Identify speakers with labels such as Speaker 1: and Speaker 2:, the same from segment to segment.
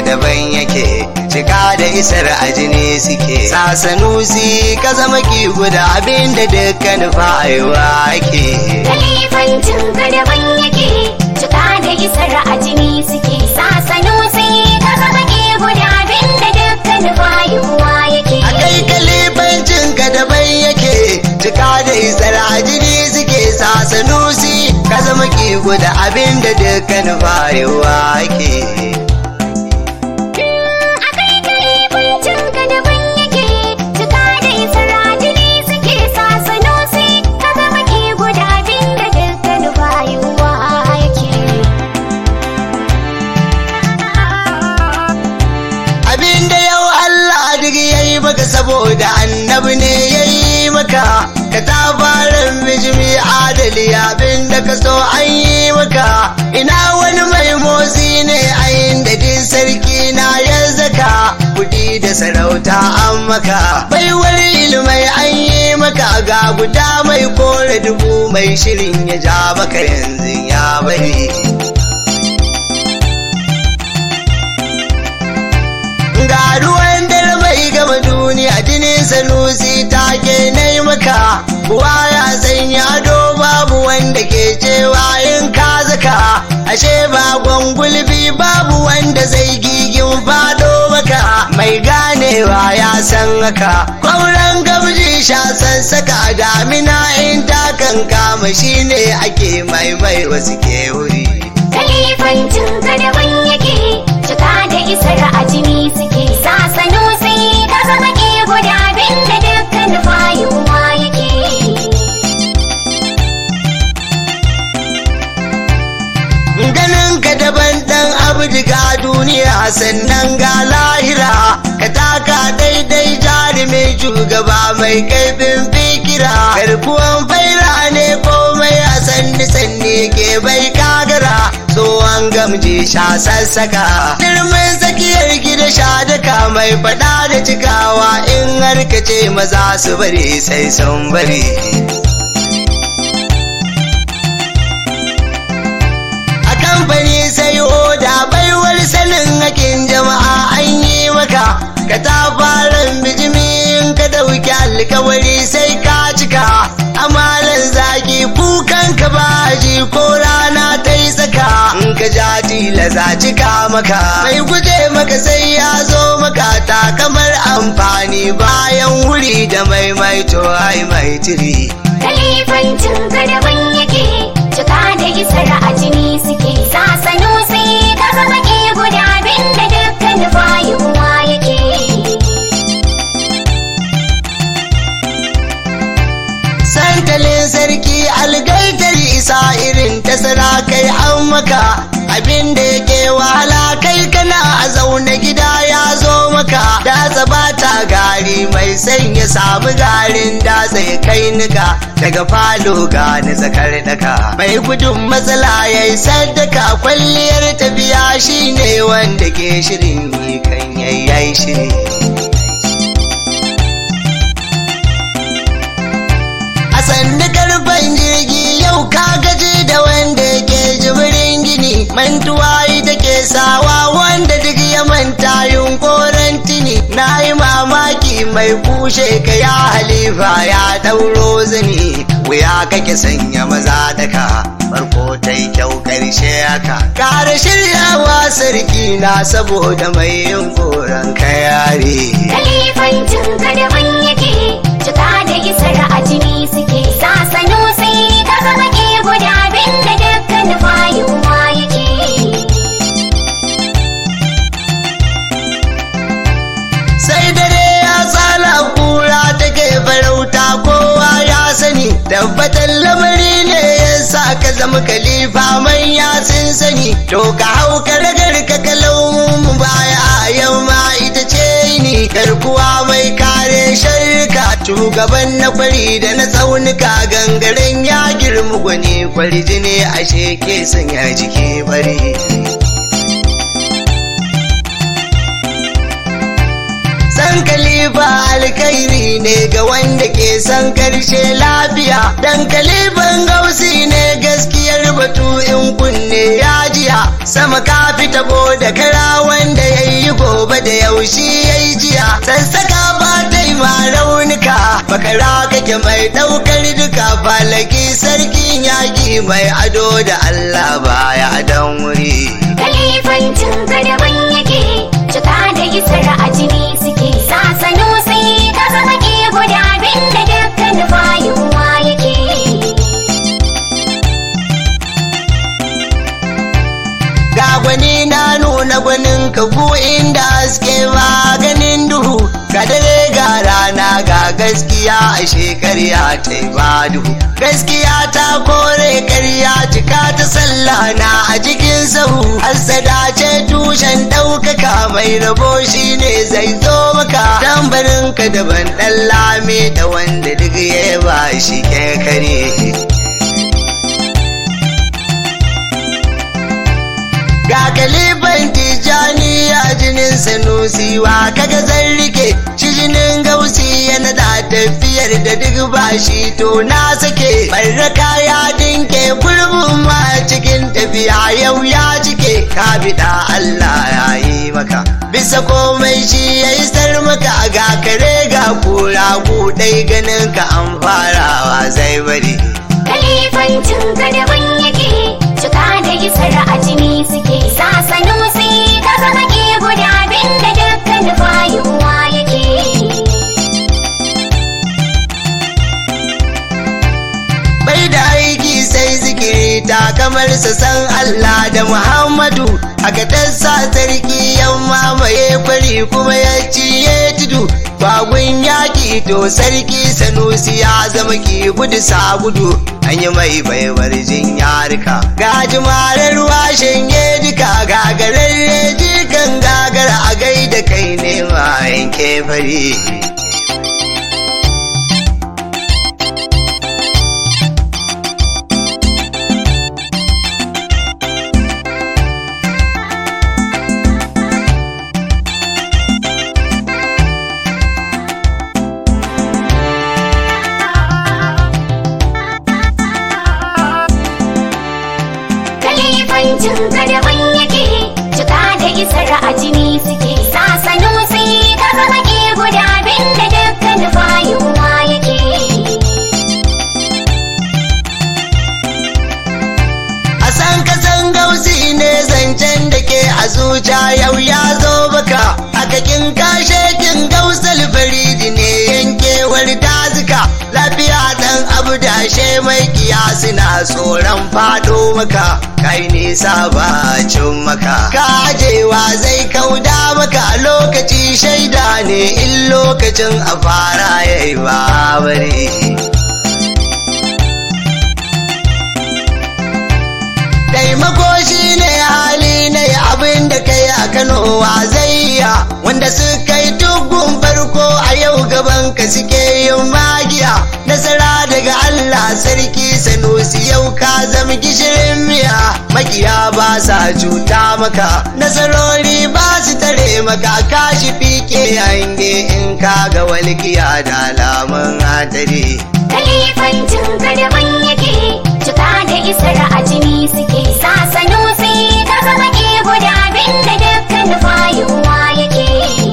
Speaker 1: daban yake cika da isar a jini suke sasanusi ka zama ki guda abin da dukkan fa'aiwa ake
Speaker 2: Kalifancin ka daban yake cika da isar a jini suke sasano sai ka zama ke guda abin da dukkan bayuwa yake.
Speaker 1: a kai kalifancin ka daban yake cika da isar a jini suke sasanusi ka zama ki guda abin da dukkan fa'aiwa ake
Speaker 2: Akai kalifancin ka daban yake cika da isar a jini suke sasano sai ka zama ke guda abin da dukkan bayuwa yake.
Speaker 1: abinda yau Allah duk yayi maka saboda annabi ne yayi maka ka tabarin bijimi adali abinda ka so an yi maka ina wani mai motsi ne a inda din sarki na ya zaka kudi da sarauta an maka baiwar ilmai an yi maka ga guda mai kore dubu mai shirin ya ja maka yanzu ya bari ga ruwan dare mai gama duniya jinin sanusi take nai maka kuwa ya sanya ado babu wanda ke cewa in ka zaka ashe ba gwangulbi babu wanda zai gigin fado maka mai ganewa ya san haka kwauran gamji sha sassaka damina in ta kankama shine ake maimai wasu ke wuri
Speaker 2: Kalifancin ka daban yake cika da isar a jini suke sasano sai ka zama ke guda abin da dukkan bayuwa yake.
Speaker 1: ganin ka daban dan abdiga duniya sannan ga lahira ka taka daidai jarumin shugaba mai kaifin fikira garkuwan faira ne komai a sanni sanni ke bai kagara tsohon gamji sha sassaka girman tsakiyar gida sha daka mai fada da cikawa in har ka ce maza su bari sai sun bari a kamfani sai oda baiwar sanin hakin jama'a an yi maka ka ta fara bijimin ka dauki alkawari sai ka cika amalan zaki kukan ka baji ko rana ta yi tsaka in ka ja tilasa cika maka mai guje maka sai ya zo maka ta kamar amfani bayan wuri da maimaito ai mai tiri
Speaker 2: Kalifancin ka daban yake cika da isar a jini suke sasano sai ka zama ke guda abin da dukkan bayuwa yake.
Speaker 1: santalin sarki algaitar isa irin ta sarakai an maka abin da yake wahala kai kana a zaune gida ya zo maka datsa bata gari mai sanya samu garin datsa ya kai nika daga falo ga ni tsakar daka mai gudun matsala ya yi sadaka kwalliyar tafiya shine wanda ke shirin yi kan yayyai shiri a sannu karfan jirgi yau ka gaji da wanda ke jibirin gini mantuwa ita ke sawa wanda duk ya manta yunkoran tini na yi mamaki mai kushe ka ya halifa ya dauro zini wuya kake sanya maza daka farko ta yi kyau karshe haka kare shiryawa sarki na saboda mai yin koran ka yare
Speaker 2: Kalifancin ka daban yake cika da isar a jini suke sasano sai ka zama ke guda abin da dukkan bayuwa yake.
Speaker 1: sai dare ya tsala kura take farauta kowa ya sani tabbatar lamari ne ya sa ka zama kalifa manya sun sani to ka hau ka ragar ka kalau mu baya yau ma ita ce ni garkuwa mai kare sharka shugaban na kwari da na tsaunuka gangaren ya girmu gwani kwari jini ashe ke sanya jiki bari san kalifa alkhairi ne ga wanda ke san karshe lafiya dan kalifan gausi ne gaskiyar batu in kunne ya jiya sama ka fita da kara wanda ya yi gobe da yaushe ya yi jiya sassaka ba ta yi ma raunuka bakara kake mai ɗaukar duka falaki sarkin yaƙi mai ado da Allah baya dan wuri
Speaker 2: Kalifancin gadaban yake cika da isar a jini suke sasano sai ka zama ke guda abin da dukkan fayuwa yake
Speaker 1: ga gwani na nuna gwanin ka gu inda haske ba ganin duhu ga dare ga rana ga gaskiya a shekarya ta yi ba duhu gaskiya ta kore karya cika ta sallah na a cikin sahu hassada ce tushen ɗaukaka mai rabo shi ne zai zo maka tambarin ka daban ɗan lame da wanda duk ya ba shi ke kare ga kalifan tijani a jinin sanusiwa kaga zan rike shi jinin gausi yana da tafiyar da duk bashi to na sake barraka ya dinke gurbin ma cikin tafiya yau ya cike ka bida Allah ya yi maka bisa komai shi ya isar maka ga kare ga kura dai ganin ka an farawa zai bari
Speaker 2: Kalifancin gadaban yake cika da isar a jini suke sasano sai ka zama ke guda abin da dukkan fayuwa yake
Speaker 1: bai da aiki sai zikiri ta kamar sa san Allah da Muhammadu haka ta sa sarki yan mamaye kwari kuma ya ciye tudu bagun yaki to sarki sanusi ya zama ki gudu sa gudu an yi mai baiwar jin yarika gaji marar washen duka gagararre jikan gagara a gaida kai ne ma yanke fari
Speaker 2: Kalifancin gadaban yake cika da isar a jini suke sasano sai ka zama ke guda abin da dukkan fayuwa yake
Speaker 1: a san kasan gausi ne zancen da ke a zuciya yau ya zo baka hakakin kashe kin gausal faridi ne yankewar dazuka lafiya dan abu dashe mai kiyasi na tsoron fado maka kai nisa ba cin maka kajewa zai kauda maka lokaci shaida ne in lokacin a fara yayi ba bari taimako shi ne hali na yi abin da kai a kano wa zai iya wanda suka yi tugun farko a yau gaban ka suke yin magiya nasara daga Allah sarki sanusi yau ka zama gishirin miya makiya ba sa cuta maka nasarori ba su tare maka kashi fike hange in ka ga walkiya da alamun hadari
Speaker 2: Kalifancin gadaban yake cika da isar a jini suke sasano sai ka zama ke guda abin da dukkan fayuwa yake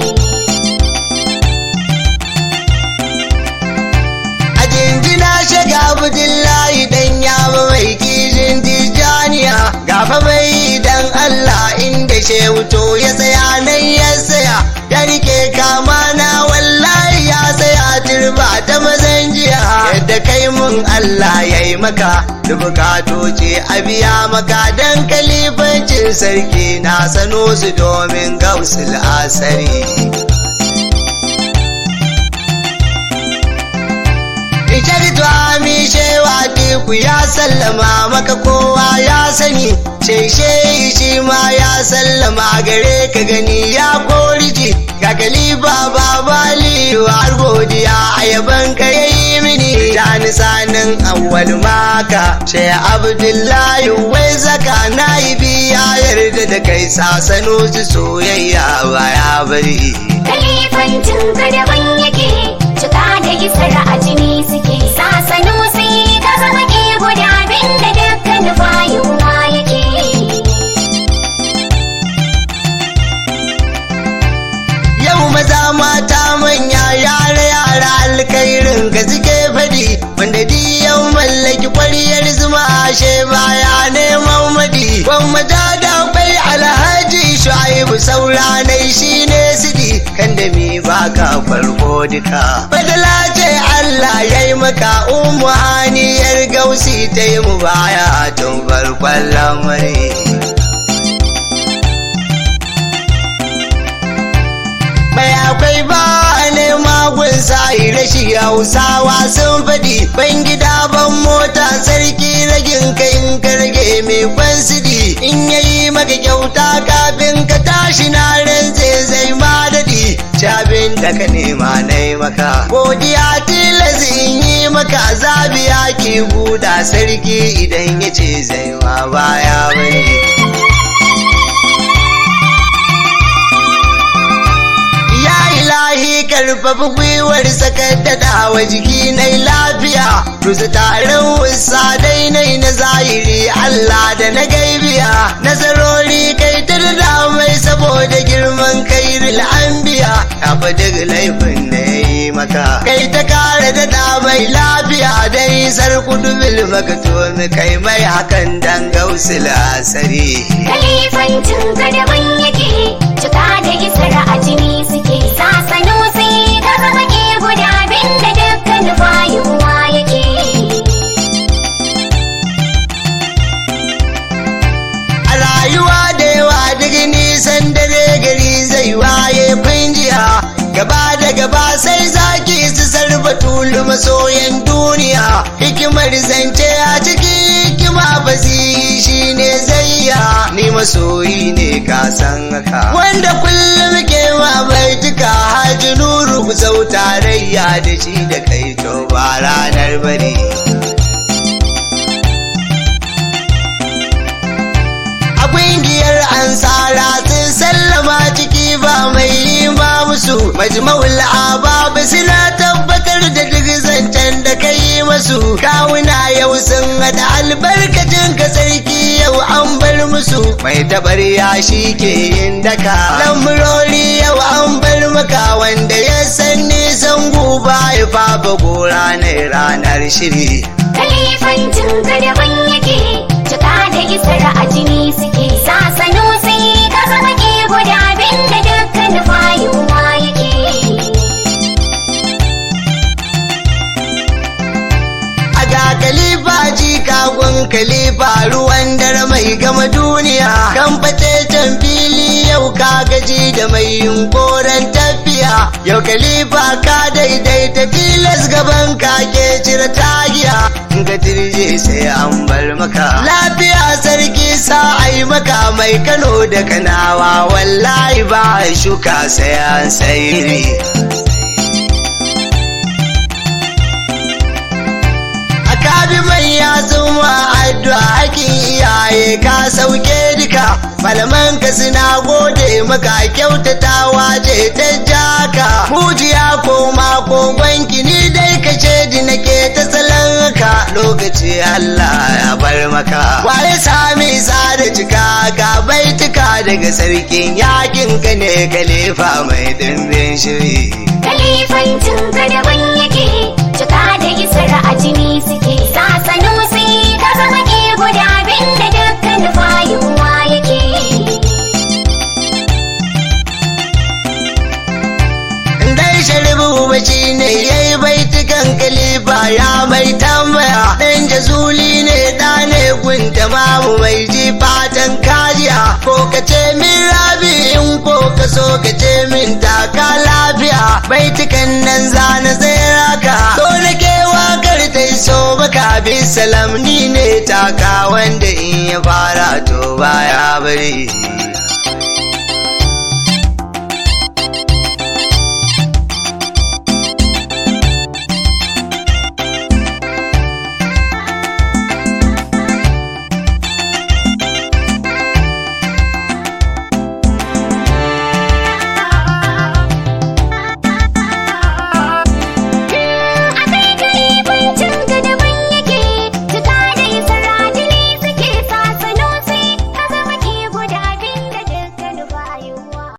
Speaker 1: a jinjina shiga abdullahi dan yawa mai kijin tijaniya gafa mai dan Allah inda shehu to ya tsaya nan ya tsaya ya rike kama na wallahi ya tsaya turba ta mazan jiya yadda kai mun Allah ya yi maka da bukatoci a biya maka dan kalifancin sarki na sano su domin gausul asari Isharitu ami shewa teku ya sallama maka kowa ya sani sheshe shi ma ya sallama gare ka gani ya koriji ga kalifa babali har godiya a yaban ka yayi mini tani sanin awwal maka she abdullahi wai zaka na yi biya yarda da kai sasano su soyayya ba ya bari
Speaker 2: Kalifancin gadaban yake cika da isar a jini suke sasano sai ka zama ke guda abin da dukkan fayuwa yake
Speaker 1: irin ka suke faɗi wanda diyan mallaki kwariyar zuma ashe baya neman maɗi gwamnati da bai alhaji shu'aibu sauranai shine sidi kan da mi baka farko duka badala ce Allah ya yi maka umu haniyar gausi ta yi mu baya tun farkon lamari mai akwai ba ne magun sa'i rashi hausawa sun faɗi ban gida ban mota sarki ragin ka in karge mai kwansidi in yayi maka kyauta kafin ka tashi na rantse zai ma daɗi cabin da ka nema na yi maka godiya tilas in yi maka zabiya ki buɗa sarki idan ya ce zai ma baya bane ilahi karfafi gwiwar sakar wa jiki na lafiya rusa taron wasa dainai na zahiri Allah da na gaibiya nazarori kai ta da mai saboda girman kairil anbiya ya fi duk laifin da ya yi maka kai ta kare da mai lafiya dai sarkudu bil makatomi kai mai hakan dan gausul asari
Speaker 2: Kalifancin ka daban yake cika da isar a jini suke sasano sai ka zama ke guda bin da dukkan fayuwa yake
Speaker 1: a rayuwa da yawa duk nisan dare gari zai waye kunjiya gaba da gaba sai zaki su sarfa tulu masoyan duniya hikimar zance a ciki hikima basi shine zayya ni masoyi ne ka san haka wanda kullum ke ma baituka haji nuru ku sau tarayya da shi da kai to ba ranar bari a ƙungiyar ansara sun sallama ciki ba mai yi ma musu majma'ul babu suna tabbatar da duk zancen da ka yi masu kawuna yau sun hada albarkacin ka sarki yau an bar musu mai tabar shi ke yin daka lamurori yau an bar maka wanda ya san nisan guba ya fafa gora na ranar shiri
Speaker 2: Kalifancin ka daban yake cika da isar a jini suke sasano sai ka zama ke guda bin da dukkan fayuwa yake
Speaker 1: a ga kalifa ji kagun kalifa ruwan dare mai gama duniya kan can fili yau ka gaji da mai yunkoran tafiya yau kalifa ka daidaita tilas gaban ka ke cire tagiya in ka tirje sai an bar maka lafiya sarki sa ai maka mai kano da kanawa wallahi ba a shuka sai an sayiri kabi manya sun ma addu'a hakin iyaye ka sauke duka malaman ka suna gode maka kyautatawa ce ta jaka mujiya ko mako gwanki ni dai ka di nake ta salon ka lokaci Allah ya bar maka waye sami da cika ga baituka daga sarkin yakin ka ne kalifa mai dimbin shiri
Speaker 2: Kalifancin ka daban yake cika da isar a jini suke sasano sai ka zama ke guda bin da dukkan fayuwa yake
Speaker 1: dai sharibu baci ne ya yi baitukan kalifa ya mai tambaya dan jazuli ne da ne gunta mamu mai ji fatan kajiya ko ka ce min rabi in ko ka so ka ce min taka lafiya baitukan nan zana tsira ka so na ke wakar ta so baka bi salam ni ne taka wanda in ya fara to baya bari